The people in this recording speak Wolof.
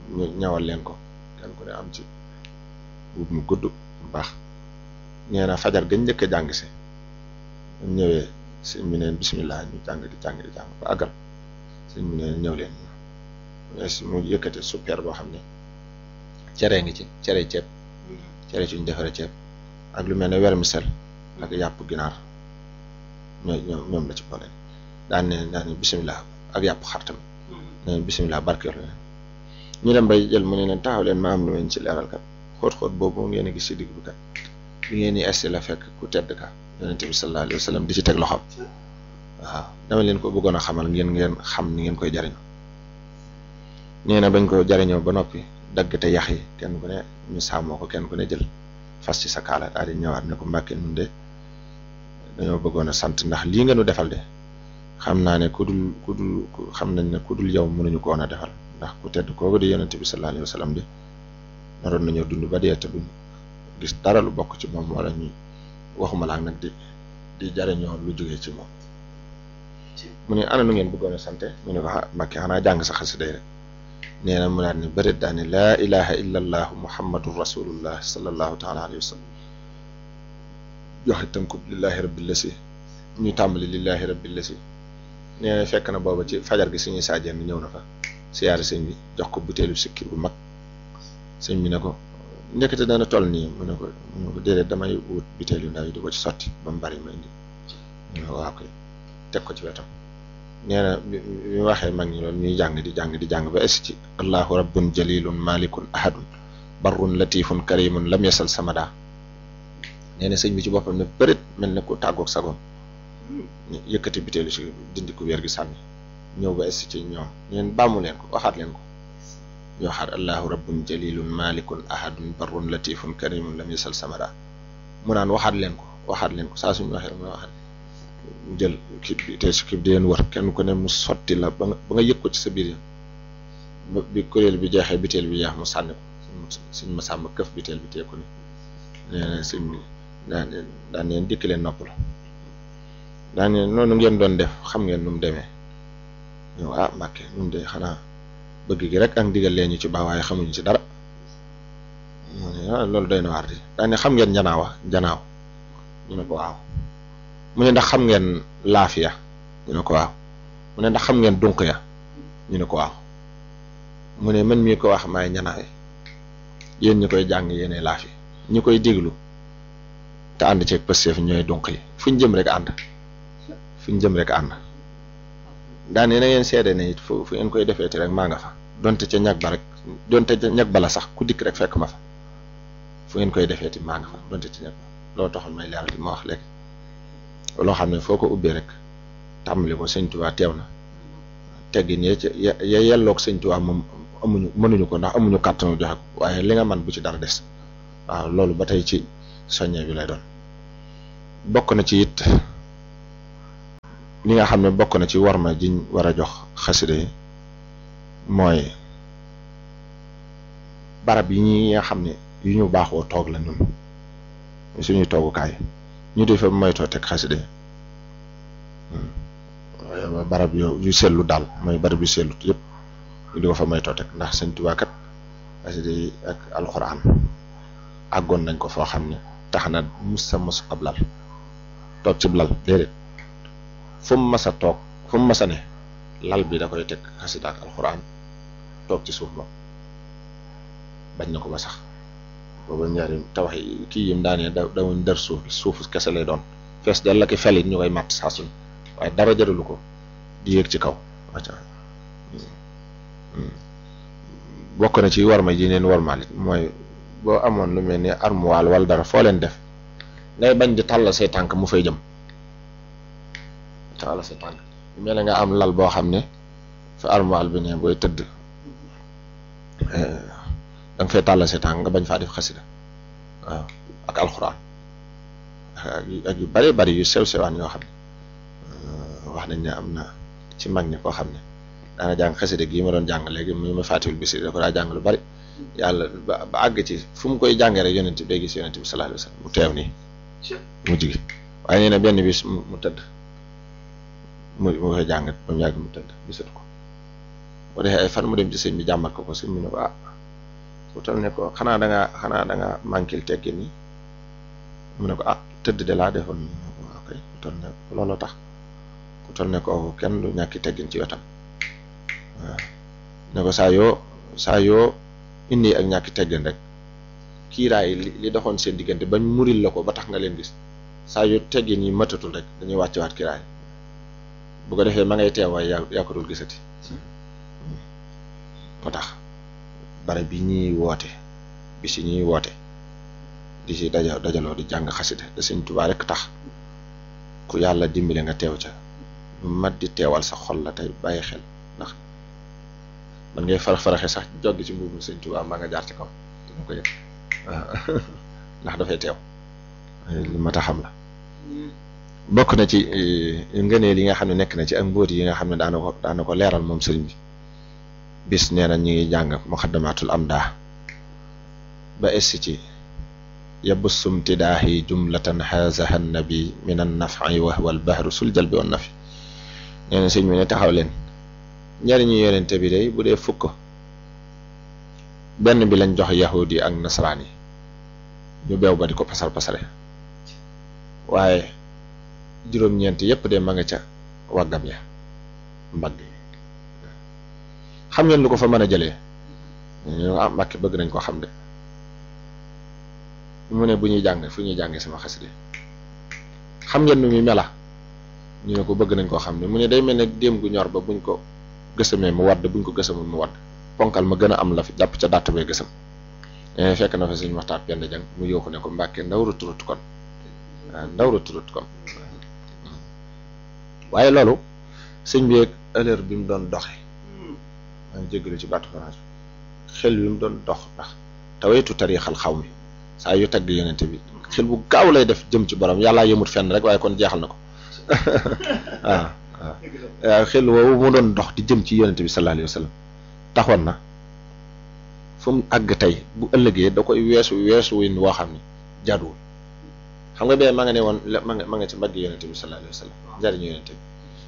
ñu ñawal leen ko kenn ku ne am ci wut mu gudd bu baax nee na fajar gañ njëkk a jàng si ñu ñëwee sëñ bi neen bisimilah ñu jàng di jàng di jàng ba àggal sëñ bi neen ñëw leen mu yëkkate super boo xam ne cere ngi ci cere ceeb cere ci ñu defaree ceeb ak lu mel ne vermicelle ak yàpp ginaar ñoo ñoo ñoom la ci boole daan ne daan ne bisimilah ak yàpp xar tamit nee na bisimilah barkeelu leen ñu dem bay jël mu ne leen taxaw leen ma am lu leen ci leeral kat xóot-xóot boobu ngeen a gis ci digg bi kat bi ngeen di esti la fekk ku tedd ka yonente bi sallallahu alayhi wa sallam di ci teg loxoom waaw dama leen ko bëggoon a xamal ngeen ngeen xam ni ngeen koy jariñoo nee na bañ ko jariñoo ba noppi dagg te yax yi kenn ku ne ñu sàmmoo ko kenn ku ne jël fas ci sa kaala daal di ñëwaat ne ko mbàkke nun de dañoo bëggoon a sant ndax lii nga nu defal de xam naa ne ku dul ku dul xam nañ ne ku dul yow mënuñu ko woon a defal ndax ku tedd kooku di yonente bi sallallahu alayhi wa sallam de naroon nañoo dund ba dee te duñ gis dara lu bokk ci moom wala ñu waxuma laak nag di di jariñoo lu jógee ci moom mu ne ana nu ngeen bëggoon a sante mu ne ko mbàkke xanaa jàng sa xasida rek nee na mu daal ne bërit daal ne laa ilaha illa allahu muhammadun rasulullah sallallahu taala alayhi wa sallam joxe tënkub lillahi rabbil lasi ñu tàmbali lillahi rabbil lasi nee na fekk na booba ci fajar gi suñuy saajeen ñëw na fa siyaare sëñ bi jox ko butéelu sikki bu mag sëñ bi ne ko ndekete dana toll nii mu ne ko mu ne ko déedéet damay wut butéel yu ndaw yi di ko ci sotti ba mu bari ma indi mu ne ko waaw koy teg ko ci wetam nee na bi bi waxee mag ñi loolu ñuy jàng di jàng di jàng ba es ci allahu rabbun jalilun malikun ahadun barrun latifun karimun lam yasal samada nee na sëñ bi ci boppam ne bërit mel ne ku tàggoog sagoom yëkkati butéelu si dindi ku wér gi sànni ñëw ba es ci ñoom neen bàmmu leen ko waxaat leen ko ñu waxaat allahu rabbun jalilun malikun ahadun barrun latifun karimun lam yasal samada mu naan waxaat leen ko waxaat leen ko saa suñu waxee mu waxaat mu jël kib bi te si kib di leen wër kenn ku ne mu sotti la ba nga ba nga yëg ko ci sa biir ba bi kuréel bi jeexee biteel bi jeex mu sànni ko suñ ma sàmm këf biteel bi teeku ni nee na suñ daan daan neen dikk leen nopp la daan neen noonu ngeen doon def xam ngeen nu mu demee yow ah Mbàkke nun de xanaa bëgg gi rek ak ndigal leen ñu ci baax waaye xamuñu ci dara loolu doy na waar di daan ne xam ngeen njanaawa njanaaw ñu ne ko waaw mu ne ndax xam ngeen laafiya ñu ne ko waaw mu ne ndax xam ngeen dunq ya ñu ne ko waaw mu ne man mii ko wax maay ñanaawe yéen ñi koy jàng yéene laafi ñi koy déglu te ànd ceeg pësteef ñooy dunq yi fu ñu jëm rek ànd fu ñu jëm rek ànd daane na ngeen seede ne it fu fu ngeen koy defeeti rek maa nga fa donte ca ñag ba rek donte ca ñag bala sax ku dikk rek fekk ma fa fu ngeen koy defeeti maa nga fa donte ca ñag ba loolu taxoon may leeral li ma wax léegi loo xam ne foo ko ubbee rek tàmbali ko sëñ Tuubaa teew na teggin ya ca ya yelloog sëñ Tuubaa moom amuñu mënuñu ko ndax amuñu kàttanu joxe ko waaye li nga man bu ci dara des waaw loolu ba tey ci soññe bi lay doon bokk na ci it li nga xam ne bokk na ci warma jiñ war a jox xasida yi mooy barab yi ñi nga xam ne yu ñu baaxoo toog la ñun suñuy toogukaay ñu di fa moytoo teg xasida yi waaye barab yu yu sellu daal mooy barab yu sellu yëpp ñu di ko fa moytoo teg ndax sëñ Tuubaa kat xasida yi ak alxuraan àggoon nañ ko foo xam ne tax na mus sa mos ab lal toog cib lal déedéet fu mu mas a toog fu mu mas a ne lal bi da koy teg xasida ak alxuraan toog ci suuf moom bañ na ko ba sax booba ñaari tawax yi kii yim daanee da dawuñ dër suuf suuf kese lay doon fees dal la ki felit ñu koy màtt saa suñ waaye dara jaralu ko di yéeg ci kaw wacca bokk na ci warma ji neen warmaal it mooy boo amoon lu mel ni armoire wala dara foo leen def ngay bañ di tàllal say tànk mu fay jëm tàllal say tànk mel na nga am lal boo xam ne fa armoire bi ne booy tëdd da nga fay tàllal say tànk nga bañ faa def xasida waaw ak alxuraan ak yu bari bari yu sew sewaan yoo xam ne wax nañ ne am na ci mag ñi koo xam ne daana jàng xasida gii ma doon jàng léegi mu ma fàttiwul bisi da ko daa jàng lu bari yàlla ba ba àgg ci fu mu koy jàngee rek yonent bi day gis yonent bi sallallahu alayhi wasallam mu teew nii mu jigi waaye nee na benn bis mu tëdd mu mu koy jàng ba mu yàgg mu tëdd gisatu ko bu defee ay fan mu dem ci sëñ bi jàmbat ko ko sëñ bi ne ko ah ku toll ne ko xanaa da ngaa xanaa da ngaa manquil teggin ni mu ne ko ah tëdd de laa defoon ok ku toll ne looloo tax ku toll ne ko kenn du ñàkki teggin ci wetam waaw ne ko saa yoo saa yoo indi ak ñàkki teggin rek kiiraay li li doxoon seen diggante bañ muril la ko ba tax nga leen gis saa yu teggin yi matatul rek dañuy wàccewaat kiiraay bu ko defee ma ngay teew waaye yaa yaa ko dul gisati moo tax bare bi ñuy woote bi si ñuy woote di si daja dajaloo di jàng xasida da Sëñ Tuubaa rek tax ku yàlla dimbale nga teew ca lu mat di teewal sa xol la tey bàyyi xel ndax man ngay farax faraxe sax joggi ci mbuubu Sëñ Tuubaa maa nga jaar ci kaw dama ko yëg ndax dafay teew li mat a xam la bokk na ci ngëneel yi nga xam ne nekk na ci ak mbóot yi nga xam ne daana ko daana ko leeral moom sëriñ bi bis nee na ñu ngi jàng muxaddamatul amdaa ba essi ci yabussum tidaahi jumlatan hazaha nabi min an nafi wa huwa al bahru sul jalbi wan nafi nee na sëñ bi ne taxaw leen njariñu yonente bi day bu dee fukk benn bi lañ jox yahudi ak nasaraan yi ñu beew ba di ko pasar pasare waaye juróom-ñeent yépp de ma nga ca waggam ya mbagg yi xam ngeen lu ko fa mën a jëlee ñu ah Mbàkke bëgg nañ ko xam de mu ne bu ñuy jàng fu ñuy jàngee sama xasida xam ngeen nu muy mela ñu ne ko bëgg nañ koo xam ne mu ne day mel ne déem gu ñor ba buñ ko gësamee mu wadd buñ ko gësamul mu wadd ponkal ma gën a am la fi jàpp ca dàtt bee gësam fekk na fa suñu waxtaan penn jàng mu yooxu ne ko Mbàkke ndaw ruturut kon waaw ndaw ruturut kon waaye loolu sëñ bi ak heure bi mu doon doxe maa ngi jégalu ci baatu France xel bi mu doon dox ndax tawaytu tarixal xaw mi saa yu tagg yonente bi xel bu gaaw lay def jëm ci borom yàllaa yëmut fenn rek waaye kon jeexal na ko waaw waaw xel woowu mu doon dox di jëm ci yonente bi sallallahu alayhi wa sallam taxoon na fu mu àgg tey bu ëllëgee da koy weesu weesu win woo xam ne jaaduwul xam nga bee ma nga ne woon ma nga ma nga ci mbagg yonente bi sallallahu alayhi wa sallam njariñu yonente bi